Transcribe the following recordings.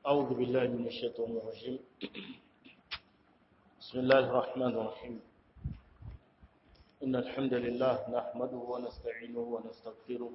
أعوذ بالله من الشيطان الرجيم بسم الله الرحمن الرحيم إن الحمد لله نحمده ونستعينه ونستغفره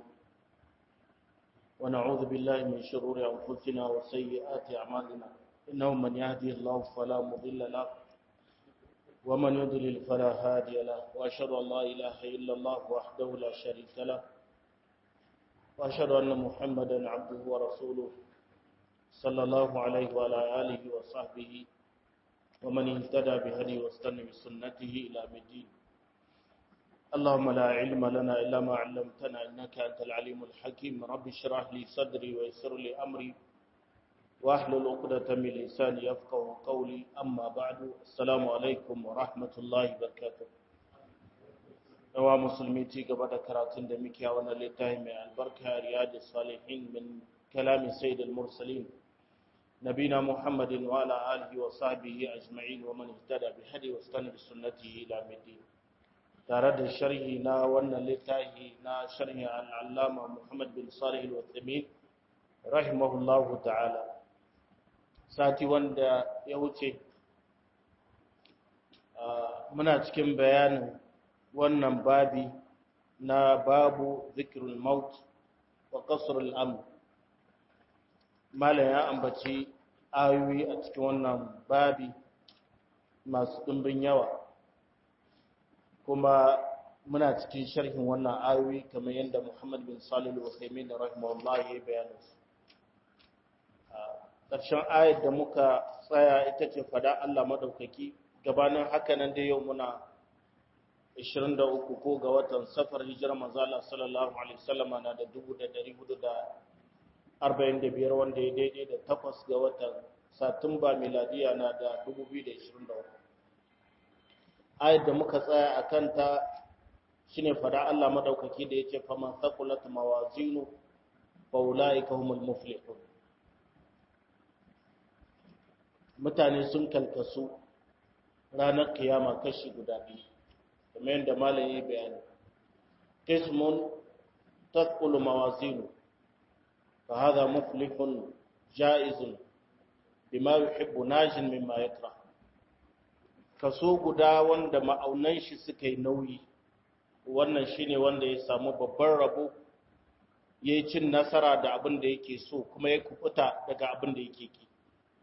ونعوذ بالله من شرور أنفسنا وسيئات أعمالنا إنه من يهدي الله فلا مضل له ومن يضلل فلا هادي له وأشهد أن لا إله إلا الله وحده لا شريك له وأشهد أن محمدا عبده ورسوله صلى الله عليه وعلى آله وصحبه ومن اهتدى بهدي واستنى بسنته إلى الدين اللهم لا علم لنا إلا ما علمتنا إنك أنت العليم الحكيم رب اشرح لي صدري ويسر لي أمري واحلل عقدة من لساني يفقه قولي أما بعد السلام عليكم ورحمة الله وبركاته yawa musulmi ci gaba da karatun da muke a wannan littafi mai albarka riyadu salihin min kalami sayyidul mursalin nabina muhammadin wa ala alihi wa sahbihi ajma'in wa man ihtada bi hadi wa istana bi sunnatihi ila midin tare da sharhi na wannan littafi na sharhi al-allama muhammad bin salih al-uthaymeen rahimahullahu ta'ala sati wanda ya wuce muna cikin bayanin wannan babi na babu zikirul maut wa qasrul amr malam ya ambaci ayoyi a cikin wannan babi masu dimbin yawa kuma muna cikin sharhin wannan ayoyi kamar yadda Muhammad bin Salih al-Uthaymeen rahimahullah ya bayyana su ƙarshen ayar da muka tsaya ita ce fada Allah madaukaki gabanin haka nan da yau muna 23 ko ga watan safar hijirar manzala sallallahu alaihi wasallama na da 1445 wanda ya daidai da takwas ga watan satumba miladiya na da 2023 ayat da muka tsaya a kanta shine fada Allah madaukaki da yace faman thaqulat mawazinu fa ulaika humul muflihun mutane sun kalkasu ranar kiyama kashi guda biyu kamar yadda malam yi bayani qismun taqulu mawazinu fa hadha muflihun jaizun bima yuhibbu najin mimma yakra kaso guda wanda ma'aunan shi suka yi nauyi wannan shine wanda ya samu babban rabo yayi cin nasara da abin da yake so kuma ya kufuta daga abin da yake ki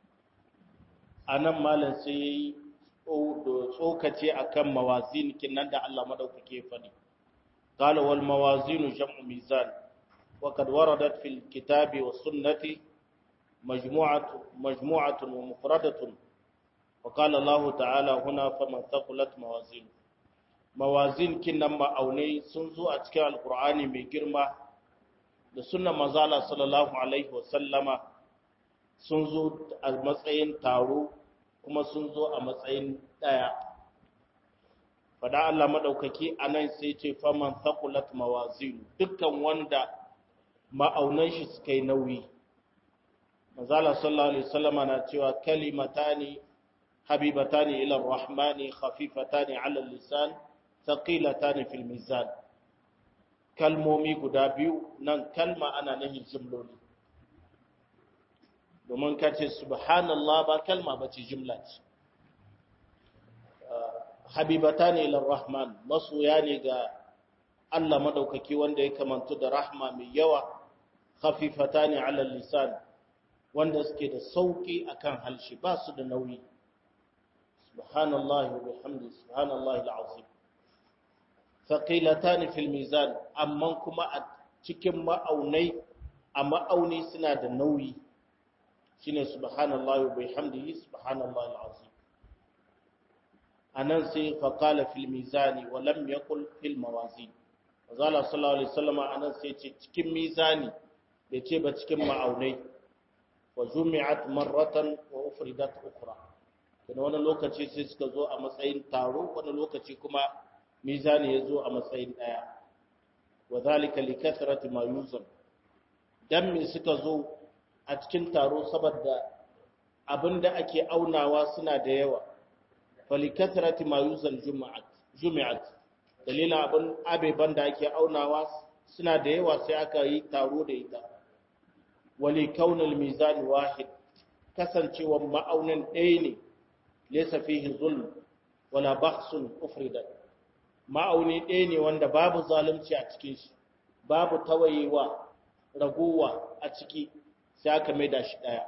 anan malam sai yayi tsokace akan mawazin kinan da Allah madaukake faɗi qala wal mawazin jam'u mizan wa qad waradat fil kitabi was sunnati majmu'atu majmu'atun wa mufradatun wa qala Allah ta'ala huna faman thaqulat mawazin mawazin kinan ma'aunai sun zo a cikin alqur'ani mai girma da sunnan manzo Allah sallallahu alaihi wa sallama sun zo a matsayin taro kuma sun zo a matsayin ɗaya. Fada Allah maɗaukaki a nan sai ce faman thaqulat mawazinu dukkan wanda ma'aunan shi suka yi nauyi. Mazala sallallahu Alaihi wasallama na cewa kalimatani habibatani ila rahmani khafifatani ala lisan thaqilatani fil mizan. Kalmomi guda biyu nan kalma ana nahin jimloli. domin ka ce subhanallah ba kalma ba ce jimla ce habibata ne ilar rahman masoya ne ga Allah madaukaki wanda ya kamantu da rahma mai yawa khafifata ne alal lisan wanda suke da sauki akan halshi ba su da nauyi subhanallahi wa bihamdihi subhanallahi alazim thaqilatan fil mizan amma kuma a cikin ma'aunai a ma'auni suna da nauyi shine subhanallahi wa bihamdihi subhanallahi alazim anan sai fa qala fil mizani wa lam yaqul fil mawazin wazala sallallahu alaihi wasallam anan sai ce cikin mizani bai ce ba cikin ma'aunai wa jumi'at marratan wa ufridat ukhra kana wani lokaci sai suka zo a matsayin taro wani lokaci kuma mizani ya zo a matsayin daya wa zalika li kathrati ma yuzam dan me suka zo a cikin taro saboda abinda ake aunawa suna da yawa falikathrati ma yuzal jumu'at jumi'at dalilin abin abeban da ake aunawa suna da yawa sai aka yi taro da ita wali kaunul mizan wahid kasancewar ma'aunin ɗaya ne laysa fihi zulm wala bakhsun ufridat ma'auni ɗaya ne wanda babu zalunci a cikin shi babu tawayewa ragowa a ciki sai aka maida shi ɗaya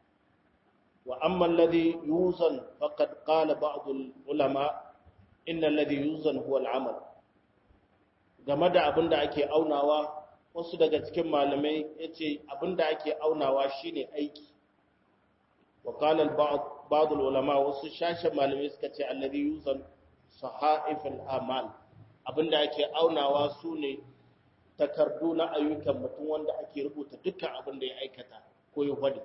wa amma alladhi yuzan faqad qala ba'd ulama inna alladhi yuzan huwa al-amal game da abin da ake aunawa wasu daga cikin malamai yace abin da ake aunawa shine aiki wa qala ba'd ulama wasu shashin malamai suka ce alladhi yuzan sahaif al-amal abinda ake aunawa sune takardu na ayyukan mutum wanda ake rubuta dukkan abin da ya aikata ko ya wadi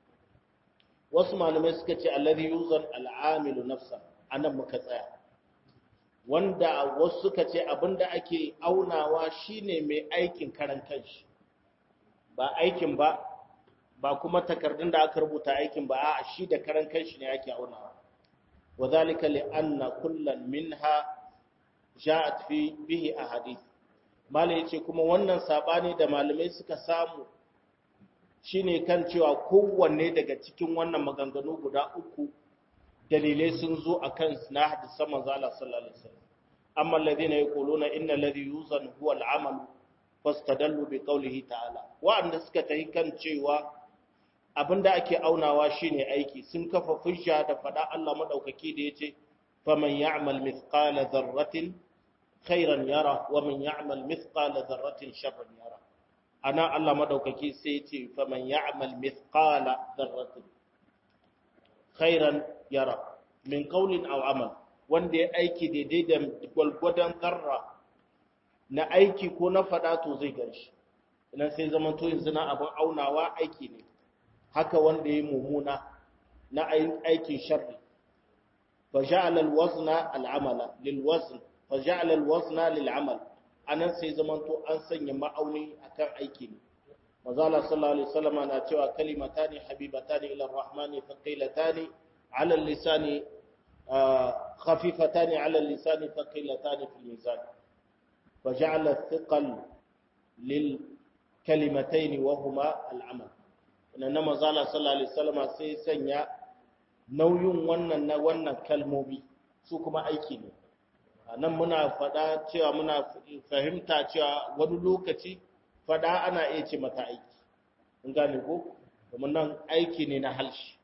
wasu malamai suka ce alladhi yuzan al-amilu nafsa anan muka tsaya wanda wasu suka ce abinda ake aunawa shine mai aikin karan kanshi ba aikin ba ba kuma takardun da aka rubuta aikin ba a shi da karan kanshi ne ake aunawa وذلك لأن كل منها جاءت في به أحاديث malai yace kuma wannan sabani da malamai suka samu shine kan cewa kowanne daga cikin wannan maganganu guda uku dalilai sun zo akan na hadisan manzo Allah sallallahu alaihi wasallam amma alladhina yaquluna inna alladhi yuzan huwa al-amal fastadallu bi qawlihi ta'ala wa'anda suka tahi kan cewa abinda ake aunawa shine aiki sun kafa fusha da fada Allah madaukaki da yace faman ya'mal mithqala dharratin khairan yara wa man ya'mal mithqala dharratin sharran yara ana Allah madaukaki sai yace faman ya'mal mithqala dharratin khairan yara min qawlin aw amal wanda ya aiki daidai da gwalgwadon zarra na aiki ko na fada to zai ganshi idan sai zaman to yanzu na abin aunawa aiki ne haka wanda ya mummuna na aikin sharri fa ja'ala al-wazna al-amala lil-wazn fa ja'ala al-wazna lil-amal anan sai zaman to an sanya ma'auni akan aiki ne manzo Allah sallallahu alaihi wasallam na cewa kalimatani habibatani ila ar-rahmani thaqilatani ala al-lisani khafifatani ala al-lisani thaqilatani fil mizan fa ja'ala ath-thiqal lil kalimatayn wa huma al-amal na mazala sallallahu alaihi wasallam sai sanya nauyin wannan na wannan kalmomi su kuma aiki ne nan muna fada cewa muna fahimta cewa wani lokaci fada ana iya ce mata aiki in gane ko domin nan aiki ne na halshi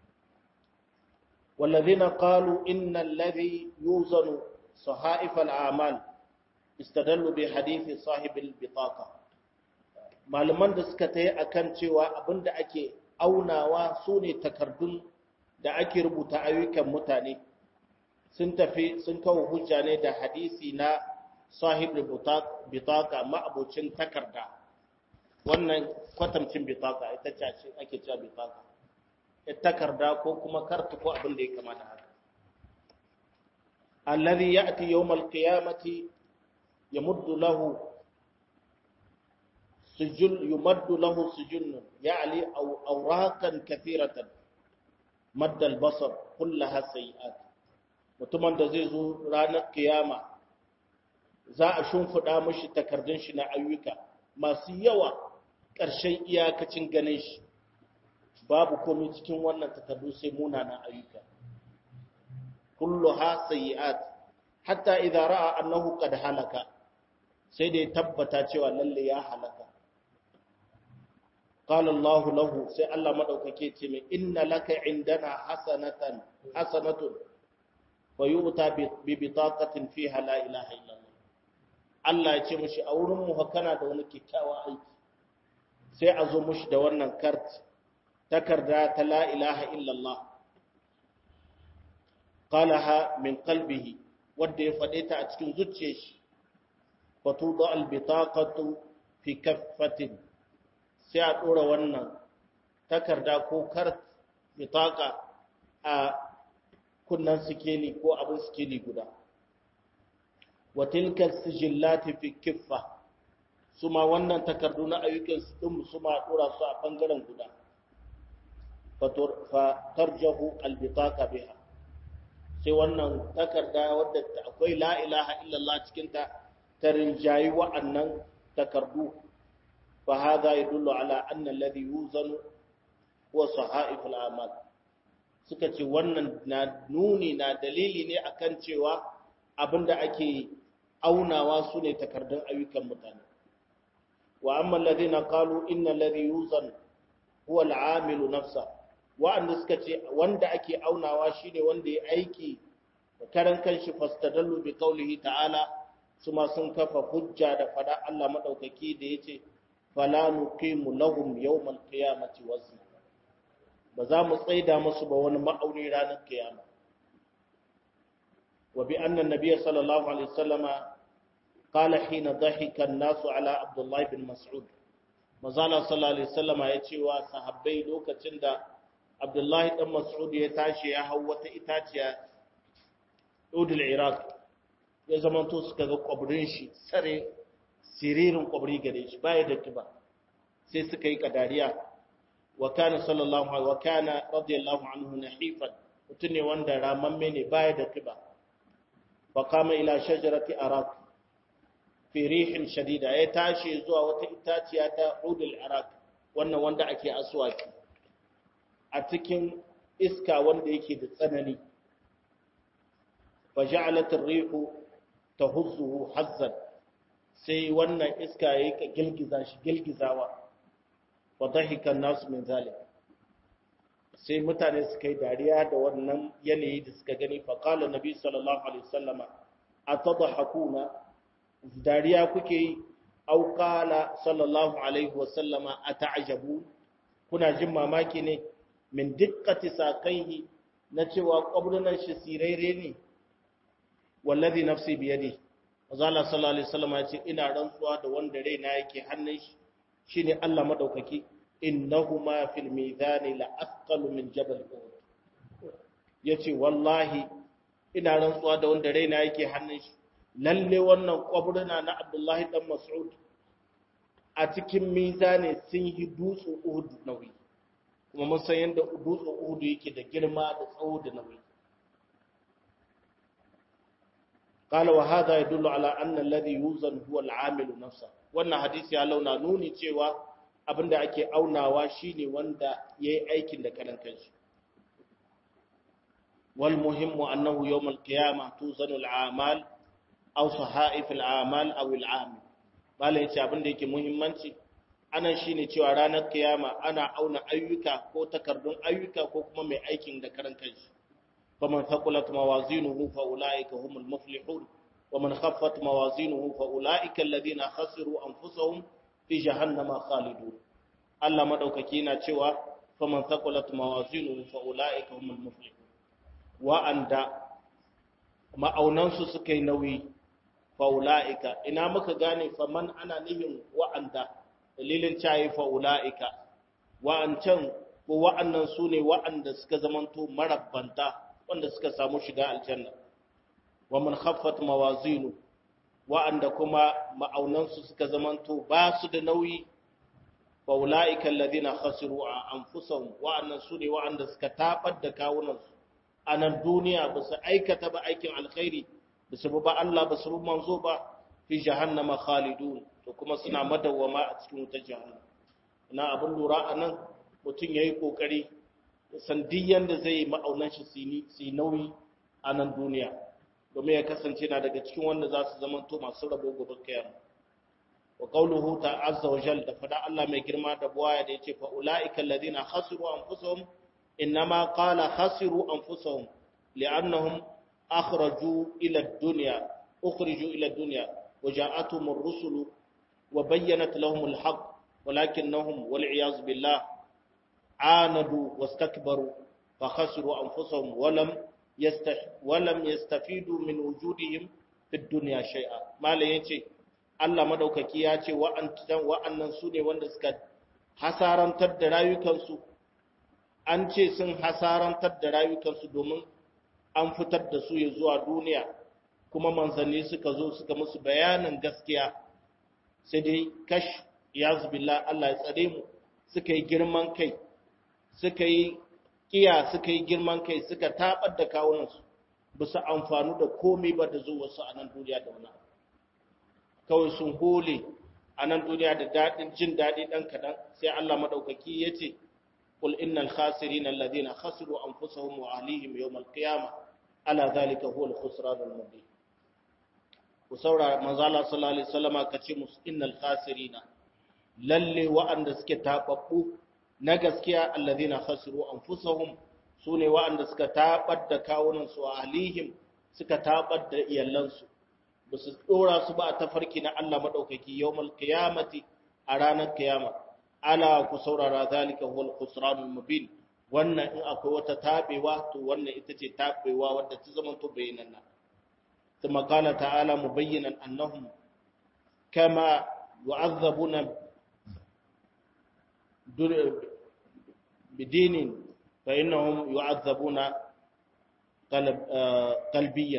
والذين قالوا إن الذي يوزن صحائف الأعمال استدلوا بحديث صاحب البطاقة malaman da suka ta yi a kan cewa abinda ake aunawa su ne takardun da ake rubuta ayyukan mutane sun tafi sun kawo hujja ne da hadisi na sahib bitaka ma'abocin takarda wannan kwatamcin bitaka ita ce ake cewa bitaka ita takarda ko kuma kartu ko abin da ya kamata haka alladhi ya'ti yawmal qiyamati yamuddu lahu سجل يمد له سجن يعني أو أوراقا كثيرة مد البصر كلها سيئات mutumin da zai zo ranar kiyama za a shimfiɗa mashi takardun shi na ayyuka masu yawa ƙarshen iyakacin ganin shi babu komai cikin wannan takardu sai munanan ayyuka kulluha sayyi'at hatta idza ra'a annahu qad halaka sai da ya tabbata cewa lalle ya halaka قال الله له سي الله مدوكake ce mai inna laka indana hasanatan hasanatun wa yu'ta bi bitaqatin fiha la ilaha illa Allah Allah ya ce mishi a wurin mu kana da wani kikkiawa aiki sai a zo mishi da wannan kart takarda ta la ilaha illa Allah qalaha min qalbihi wanda ya fade ta a cikin zuciyar shi fatuda al bitaqatu fi kaffatin sai a ɗora wannan takarda ko kar mitaka a kunnan sikeli ko abin sikeli guda watilkar sijillati fi kiffa su ma wannan takardu na ayyukan su ɗin su ma ɗora su a ɓangaren guda fatarjahu albitaka biha sai wannan takarda wadda akwai la ilaha illallah cikinta ta rinjayi wa'annan takardu فهذا يدل على أن الذي يوزن huwa sahaiful a'mal suka ce wannan na nuni na dalili ne akan cewa abinda ake aunawa su ne takardun ayyukan mutane wa amma alladhina qalu inna alladhi yuzan huwa al'amilu nafsa wa'anda suka ce wanda ake aunawa shine wanda ya aiki da karan kanshi fastadallu bi qawlihi ta'ala suma sun kafa hujja da fada Allah madaukaki da yace fala nuqimu lahum yawmal qiyamati wazna ba za mu tsaida musu ba wani ma'auni ranar kiyama wa bi anna nabiyya sallallahu alaihi wasallama qala hina dhahika an-nasu ala abdullah bin mas'ud mazala sallallahu alaihi wasallama ya ce wa sahabbai lokacin da abdullahi dan mas'ud ya tashi ya hau wata itaciya udul iraq ya zamanto suka ga kwabrin shi sare siririn kwabri gare shi baya da kiba sai suka yi kadariya wa kana sallallahu alaihi wa kana radiyallahu anhu nahifan mutum ne wanda ramamme ne baya da kiba fa kama ila shajarati araq fi rihin shadida ya tashi zuwa wata itaciya ta udul iraq wannan wanda ake aswaki a cikin iska wanda yake da tsanani fa ja'alat ar-rihu tahuzzuhu hazzan sai wannan iska yayi ka gilgiza shi gilgizawa wa dhahika an-nas min zalik sai mutane suka yi dariya da wannan yanayi da suka gani fa qala nabi sallallahu alaihi wasallama atadhakuna dariya kuke yi au qala sallallahu alaihi wasallama ata'jabu kuna jin mamaki ne min dikkati sakaihi na cewa kwabrunan shi siraire ne wallazi nafsi biyadi azala sallallahu alaihi wasallam ya ce ina rantsuwa da wanda raina yake hannun shi shine Allah madaukaki innahuma fil mizani la athqalu min jabal uhud yace wallahi ina rantsuwa da wanda raina yake hannun shi lalle wannan kwabruna na Abdullahi dan Mas'ud a cikin mizani sun yi dutsen Uhud nauyi kuma mun san yadda dutsen Uhud yake da girma da tsawo da nauyi قال وهذا يدل على أن الذي يوزن هو العامل نفسه wannan hadisi ya launa nuni cewa abinda ake aunawa shine wanda yayi aikin da kalan kanshi wal muhimmu annahu yawm al qiyamah tuzanu al a'mal aw sahaif al a'mal aw al amil bala yace abinda yake muhimmanci anan shine cewa ranar kiyama ana auna ayyuka ko takardun ayyuka ko kuma mai aikin da karan kanshi فمن ثقلت موازينه فأولئك هم المفلحون ومن خفت موازينه فأولئك الذين خسروا أنفسهم في جهنم خالدون الله مدوكaki na cewa faman thaqulat mawazinuhu fa ulaika humul muflihun wa anda ma'aunansu suka yi nauyi fa ulaika ina muka gane faman ana nihin wa anda dalilin cayi fa ulaika wa ancan ko wa'annan sune wa'anda suka zamanto marabbanta wanda suka samu shiga aljanna wa man khaffat mawazinu wa'anda kuma ma'aunansu suka zamanto ba su da nauyi fa ulaika alladhina khasiru anfusahum wa'annan su ne wa'anda suka tabar da kawunansu a nan duniya ba su aikata ba aikin alkhairi ba su ba Allah ba su manzo ba fi jahannama khalidun to kuma suna madawwama a cikin wutar jahannama ina abin lura anan mutum yayi kokari sandiyan da zai ma'aunan shi su yi nauyi a nan duniya domin ya kasance na daga cikin wanda za su zama to masu rabo gobe kiyama wa qawluhu ta'azza wa jalla da fada Allah mai girma da buwaya da yace fa ulaika alladhina khasiru anfusahum inma qala khasiru anfusahum li'annahum akhraju ila ad-dunya ukhriju ila ad-dunya wa ja'atuhum ar-rusulu wa bayyanat lahum al-haqq walakinnahum wal iyaz billah عاندوا واستكبروا فخسروا أنفسهم ولم يستح ولم يستفيدوا من وجودهم في الدنيا شيئا ما لا yace Allah madaukaki ya ce wa'annan wa'annan su ne wanda suka hasarantar da rayukansu an ce sun hasarantar da rayukansu domin an fitar da su ya zuwa duniya kuma manzanni suka zo suka musu bayanin gaskiya sai dai kash ya zubillah Allah ya tsare mu suka yi girman kai suka yi kiya suka yi girman kai suka tabar da kawunansu ba su amfanu da komai ba da zuwa su a nan duniya da wani kawai sun hole a nan duniya da daɗin jin daɗi ɗan kaɗan sai Allah maɗaukaki ya ce qul innal khasirina alladhina khasiru anfusahum wa ahlihim yawm al-qiyamah ala dhalika huwa al-khusran al-mubin ku saurara manzo Allah sallallahu alaihi wasallama kace musu innal khasirina lalle wa'anda suke tababbu na gaskiya alladhina khasiru anfusahum sune wa'anda suka tabar da kawunan su ahlihim suka tabar da iyalansu ba su dora su ba a tafarki na Allah madaukaki yawmal qiyamati a ranar kiyama ala ku saurara zalika huwal khusranul mubin wannan in akwai wata tabewa to wannan ita ce tabewa wadda ta zama to bayanan ثم قال تعالى مبينا أنهم كما يعذبون بدين فإنهم يعذبون قلب قلبيا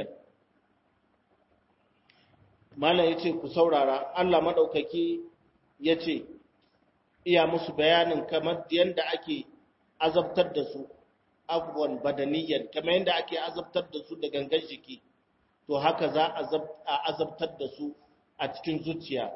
mala ya ce ku saurara Allah maɗaukaki ya ce iya musu bayanin kamar yadda ake azabtar da su abubuwan badaniyyar kamar yadda ake azabtar da su da gangan jiki to haka za a azabtar da su a cikin zuciya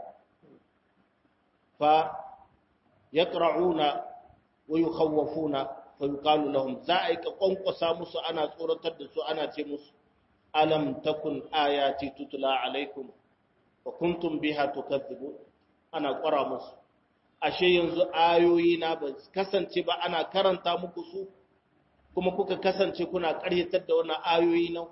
fa ya ƙara'una wa yi hawafuna fa yi ƙalu lahum za a yi ka ƙwanƙwasa musu ana tsoratar da su ana ce musu alam takun ayati tutula alaikum wa kuntum biha tukazzibu ana ƙwara musu ashe yanzu ayoyi na ba kasance ba ana karanta muku su kuma kuka kasance kuna ƙaryatar da wannan ayoyi na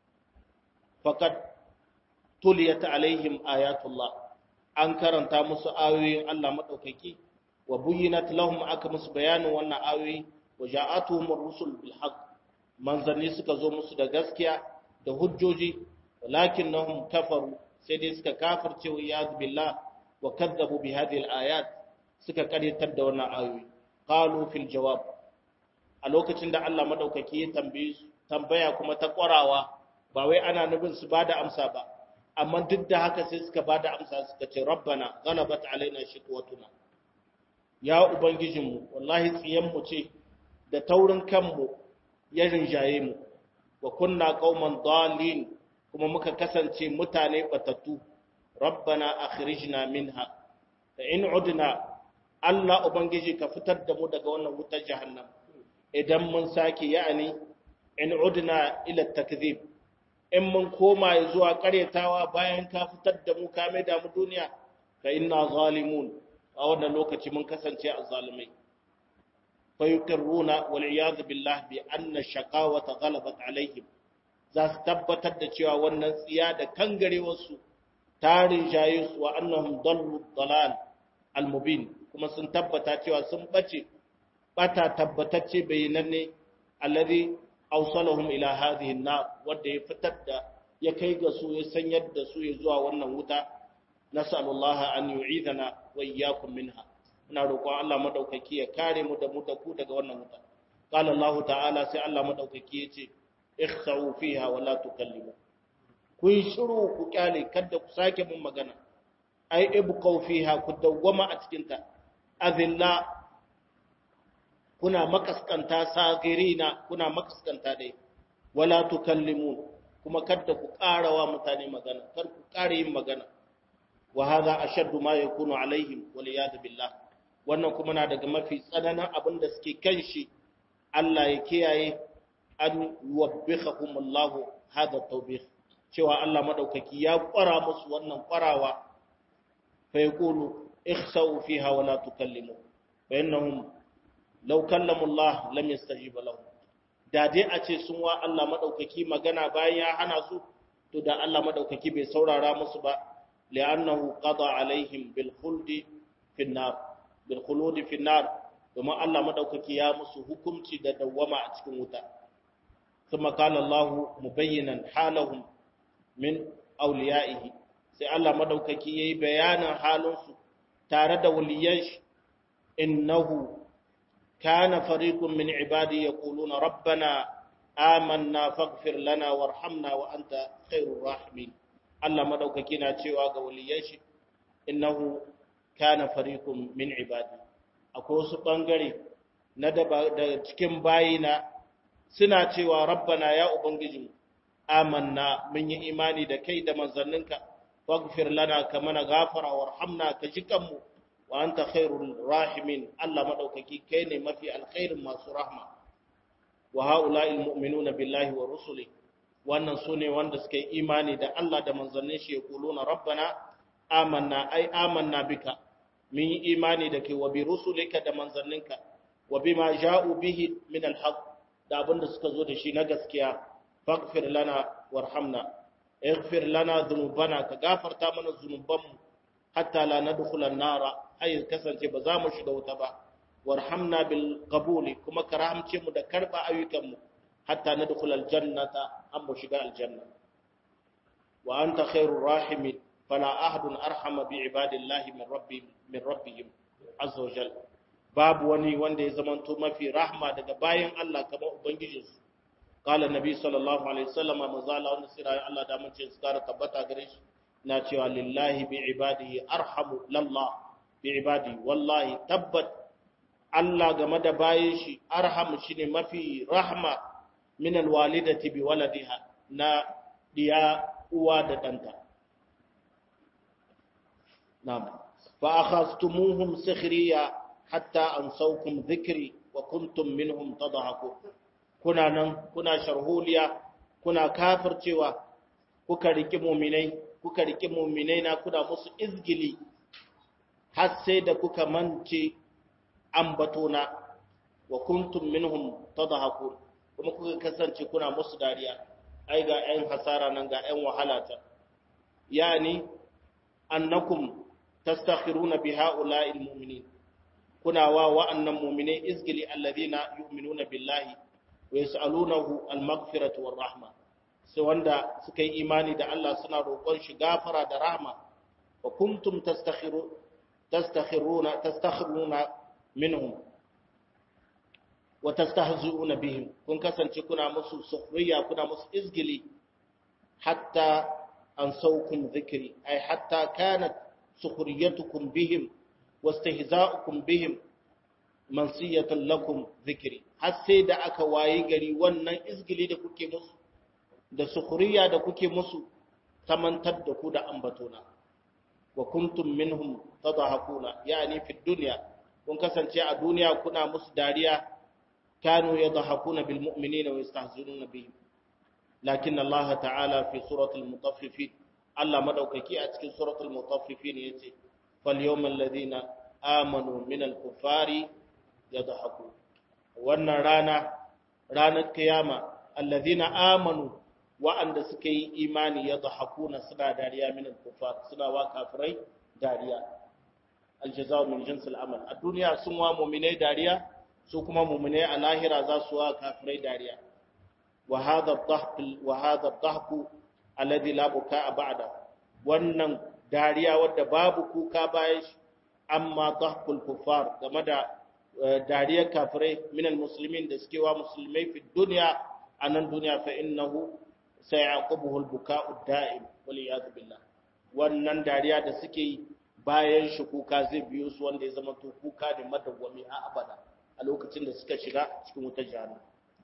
faqad tuliyat alaihim ayatullah an karanta musu ayoyin Allah madaukaki wa buyyinat lahum aka musu bayanin wannan ayoyi wa ja'atuhum ar-rusul bil haqq manzanni suka zo musu da gaskiya da hujjoji walakinnahum kafaru sai dai suka kafirce wa iyad billah wa kadzabu bi hadhihi al-ayat suka karyatar da wannan ayoyi qalu fil jawab a lokacin da Allah madaukaki ya tambaye tambaya kuma ta ƙwarawa ba wai ana nufin su bada amsa ba amma duk da haka sai suka bada amsa suka ce rabbana ghalabat alaina shiqwatuna ya ubangijinmu wallahi tsiyan mu ce da taurin kanmu ya rinjaye mu wa kunna qauman dalin kuma muka kasance mutane batattu rabbana akhrijna minha fa in udna Allah ubangiji ka fitar da mu daga wannan wutar jahannam idan mun sake ya'ani in udna ila takdhib in mun koma zuwa karyatawa bayan ka fitar da mu ka mai da mu duniya fa inna zalimun a wannan lokaci mun kasance a zalimai fa yuqirruna wal iyad billah bi anna shaqawata ghalabat alaihim za su tabbatar da cewa wannan tsiya da kangarewar su tarin jaye su wa annahum dallu dalal al mubin kuma sun tabbata cewa sun bace bata tabbatacce bayananne alladhi awsalahum ila hadhihi an-nar wanda ya fitar da ya kai ga su ya sanyar da su ya zuwa wannan wuta nas'alullaha an yu'idana wa iyyakum minha ina roƙon Allah madaukaki ya kare mu da mu da ku daga wannan wuta qala Allah ta'ala sai Allah madaukaki ya ce ikhsa'u fiha wa la tukallimu ku yi shiru ku kyale kada ku sake mun magana ai ibqaw fiha ku dawwama a cikin ta azilla kuna makaskanta sagirina kuna makaskanta dai wala tukallimun kuma kada ku karawa mutane magana kar ku kare yin magana wa hadha ashaddu ma yakunu alaihim wal iyad billah wannan kuma na daga mafi tsananin abin da suke kanshi Allah ya kiyaye an yuwabbihum Allah hada tawbih cewa Allah madaukaki ya kwara musu wannan kwarawa fa yaqulu ikhsaw fiha wa la tukallimu fa innahum law kallamu Allah lam yastajib lahum da dai a ce sun wa Allah madaukaki magana bayan ya hana su to da Allah madaukaki bai saurara musu ba li'annahu qada alaihim bil khuldi fi nar bil khuludi fi nar domin Allah madaukaki ya musu hukunci da dawwama a cikin wuta kuma qala Allah mubayyinan halahum min awliyaihi sai Allah madaukaki yayi bayanin halinsu tare da waliyan shi innahu kana fariqun min ibadi yaquluna rabbana amanna faghfir lana warhamna wa anta khairur rahimin Allah madaukaki na cewa ga waliyan shi innahu kana fariqun min ibadi akwai wasu bangare na da cikin bayina suna cewa rabbana ya ubangijinmu amanna mun yi imani da kai da manzanninka faghfir lana ka mana gafara warhamna ka ji kanmu wa anta khairul rahimin Allah madaukaki kai ne mafi alkhairin masu rahma wa haula'il mu'minuna billahi wa rusuli wannan sune wanda suka yi imani da Allah da manzannin shi yaquluna rabbana amanna ai amanna bika mun yi imani da kai wa bi rusulika da manzanninka wa bima ja'u bihi min alhaq da abinda suka zo da shi na gaskiya faghfir lana warhamna ighfir lana dhunubana ka gafarta mana zunubanmu hatta la nadkhula an-nara ay kasance ba za mu shiga wuta ba warhamna bil qabuli kuma karamce mu da karba ayyukan mu hatta nadkhula al-jannata am mu shiga aljanna wa anta khairur rahimin fala ahadun arhama bi ibadillahi min rabbi min rabbihim azza wajal babu wani wanda ya zamanto mafi rahma daga bayan Allah kamar ubangijinsu qala nabi sallallahu alaihi wasallam manzo Allah wanda sira Allah da mun ce su kara tabbata gare shi na cewa lillahi bi ibadihi arhamu lallah bi ibadi wallahi tabbat Allah game da bayan shi arhamu shine mafi rahma min alwalidati bi waladiha na diya uwa da danta na'am fa akhastumuhum sikhriya hatta ansawkum dhikri wa kuntum minhum tadhakun kuna nan kuna sharholiya kuna kafircewa kuka riki mu'minai kuka riki mu'minai na kuna musu izgili har sai da kuka mance ambatona wa kuntum minhum tadhakun kuma kuka kasance kuna musu dariya ai ga 'yan hasara nan ga 'yan wahala ta yani annakum tastakhiruna bi ha'ula'il mu'minin kuna wa wa'annan mu'minai izgili alladhina yu'minuna billahi wa yas'alunahu al-maghfirata war rahma sai wanda suka yi imani da Allah suna roƙon shi gafara da rahma wa kuntum tastakhiru tastakhiruna tastakhiruna minhum wa tastahzi'una bihim kun kasance kuna musu sukhriya kuna musu izgili hatta an saukum dhikri ay hatta kanat sukhriyatukum bihim wastihza'ukum bihim mansiyatan lakum dhikri har sai da aka wayi gari wannan izgili da kuke musu da sukhriya da kuke musu tamantar da ku da ambatona wa kuntum minhum tadhakuna yani fi dunya kun kasance a duniya kuna musu dariya kanu yadhakuna bil mu'minina wa yastahzinuna bihim lakin Allah ta'ala fi suratul mutaffifin Allah madaukaki a cikin suratul mutaffifin yace fal yawmal ladina amanu minal kuffari yadhaku wannan rana ranar kiyama alladhina amanu wa'anda suka yi imani yadhakuna suna dariya minal kuffar suna wa kafirai dariya aljazaa min jinsil amal a duniya sun wa mu'minai dariya su kuma mu'minai a lahira za su wa kafirai dariya wa hadha ad-dhahk wa hadha ad-dhahku alladhi la bukaa ba'da wannan dariya wadda babu kuka bayan shi amma dhahkul kuffar game da dariyar kafirai minal muslimin da suke wa musulmai fi dunya anan duniya fa innahu sayaqubuhu al-buka'u da'im wal iyad billah wannan dariya da suke yi bayan shi kuka zai biyo su wanda ya zama to kuka ne madawwami a abada a lokacin da suka shiga cikin wutar jahannam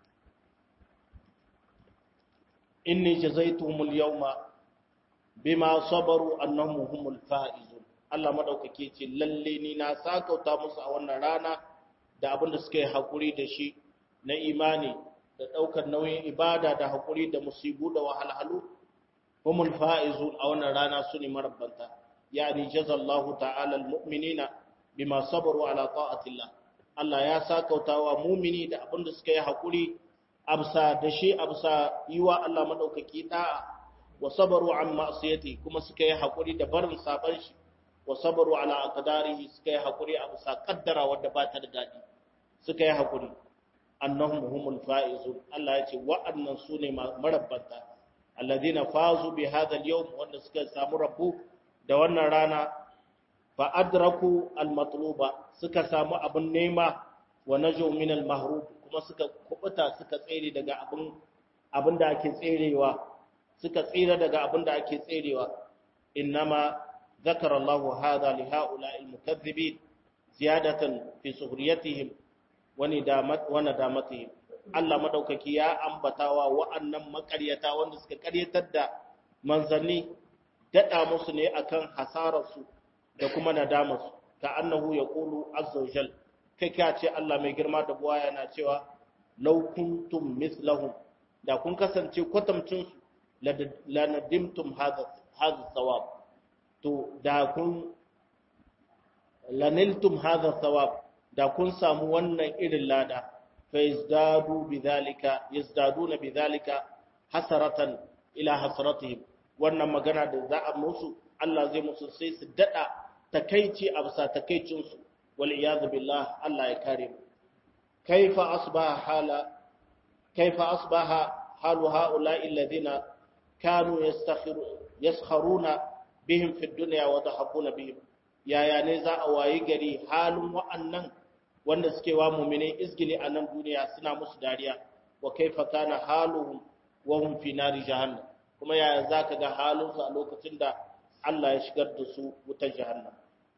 inni jazaituhum al-yawma bima sabaru annahum humul faizun Allah madaukake ce lalle ni na sakauta musu a wannan rana da abin da suka yi hakuri da shi na imani da daukar nauyin ibada da hakuri da musibu da wahalhalu humul faizun a wannan rana su ne marabbanta yani jazallahu ta'ala almu'minina bima sabaru ala ta'atillah Allah ya sakautawa mu'mini da abin da suka yi hakuri absa da shi absa yiwa Allah madaukaki da'a wa sabaru an ma'siyati kuma suka yi hakuri da barin saban shi wa sabaru ala aqdarihi suka yi hakuri absa kaddara wanda ba ta da dadi suka yi hakuri annahum humul faizun Allah ya ce wa'annan sune marabbanta alladhina fazu bi hadha al-yawm wanda suka samu rabbu da wannan rana fa adraku al-matluba suka samu abin nema wa najo min al-mahrub kuma suka kubuta suka tsere daga abin abin da ake tserewa suka tsira daga abin da ake tserewa innama zakara Allah hadha li haula al-mukaththibin ziyadatan fi suhriyatihim wa nidamat wa nadamatihim Allah madaukaki ya ambatawa wa'annan makaryata wanda suka karyatar da manzanni dada musu ne akan hasararsu da kuma nadamarsu ka annahu yaqulu azza wa jal kai ka ce Allah mai girma da buwa yana cewa law kuntum mithlahum da kun kasance kwatamcin su la nadimtum hadha hadha thawab to da kun laniltum hadha thawab da kun samu wannan irin lada fa yazdadu bidhalika yazdaduna bidhalika hasaratan ila hasratihim wannan magana da za a musu Allah zai musu sai su dada takeici a bisa takeicin su wal iyad billah Allah ya kare mu kaifa asbaha hala kaifa asbaha halu haula'i alladhina kanu yastakhiru yaskharuna bihim fi dunya wa dhahakuna bihim yaya ne za a wayi gari halin wa'annan wanda suke wa mu'mine izgili a nan duniya suna musu dariya wa kaifa kana haluhum wa hum fi nari jahannam kuma yaya zaka ga halinsu a lokacin da Allah ya shigar da su wutar jahannam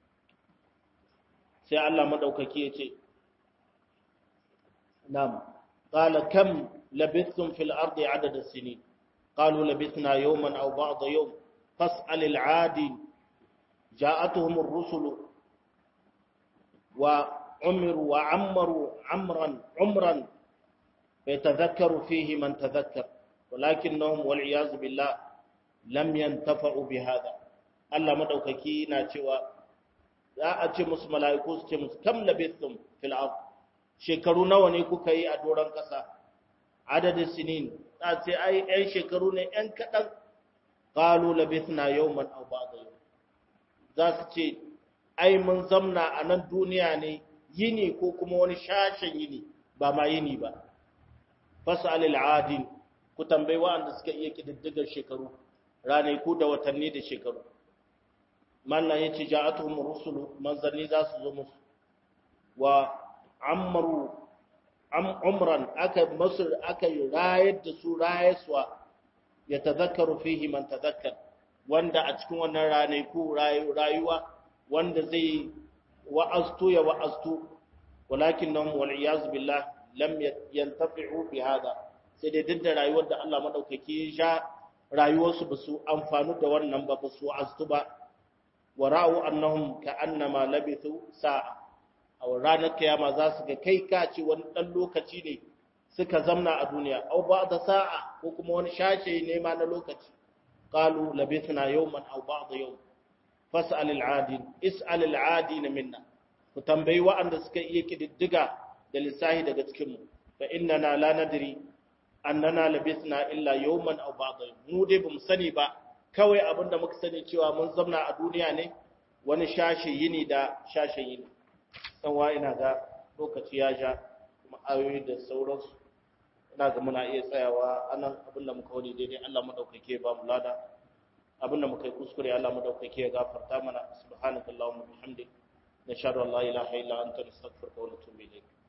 sai Allah madaukaki ya ce nam qala kam labithtum fil ardi adada sinin qalu labithna yawman aw ba'da yawm fas'al al 'adi ja'atuhum ar-rusul wa umiru wa ammaru amran umran فيتذكر فيه من تذكر ولكنهم والعياذ بالله لم ينتفعوا بهذا Allah madaukaki na cewa za a ce musu mala'iku su ce musu kam labithum fil ard shekaru nawa ne kuka yi a doron kasa adadin sinin za ce ai ɗan shekaru ne ɗan kaɗan qalu labithna yawman aw ba'da yawm za su ce ai mun zamna a nan duniya ne yini ko kuma wani shashen yini ba ma yini ba fas'alil adin ku tambayi wa'anda suka iya kididdigar shekaru ranaku da watanni da shekaru mallan yace ja'atuhum rusulu manzanni za su zo musu wa amru am umran aka masr aka rayar da su rayaswa ya tazakkaru fihi man tazakkar wanda a cikin wannan ranaku rayuwa wanda zai wa'aztu ya wa'aztu walakinnahum wal iyaz billah lam yantafi'u bi hada sai dai duk da rayuwar da Allah madaukaki ya sha rayuwarsu ba su amfanu da wannan ba ba su astu ba wa ra'u annahum ka'annama labithu sa'a a ranar kiyama za su ga kai ka ce wani dan lokaci ne suka zamna a duniya aw ba'da sa'a ko kuma wani shashe ne ma na lokaci qalu labithna yawman aw ba'da yawm fas'al al-'adin is'al al-'adin minna ku tambayi wa'anda suka iya kididdiga da lissahi daga cikin mu fa innana la nadri annana labithna illa yawman aw ba'da mu dai bamu sani ba kawai abinda muka sani cewa mun zamna a duniya ne wani shashe yini da shashe yini dan wa ina ga lokaci ya ja kuma ayoyi da sauransu ina ga muna iya tsayawa anan abinda muka wani daidai Allah madaukake ba mu lada abinda muka yi kuskure Allah madaukake ya gafarta mana subhanakallahumma bihamdik nashhadu an la ilaha illa anta nastaghfiruka wa natubu ilayk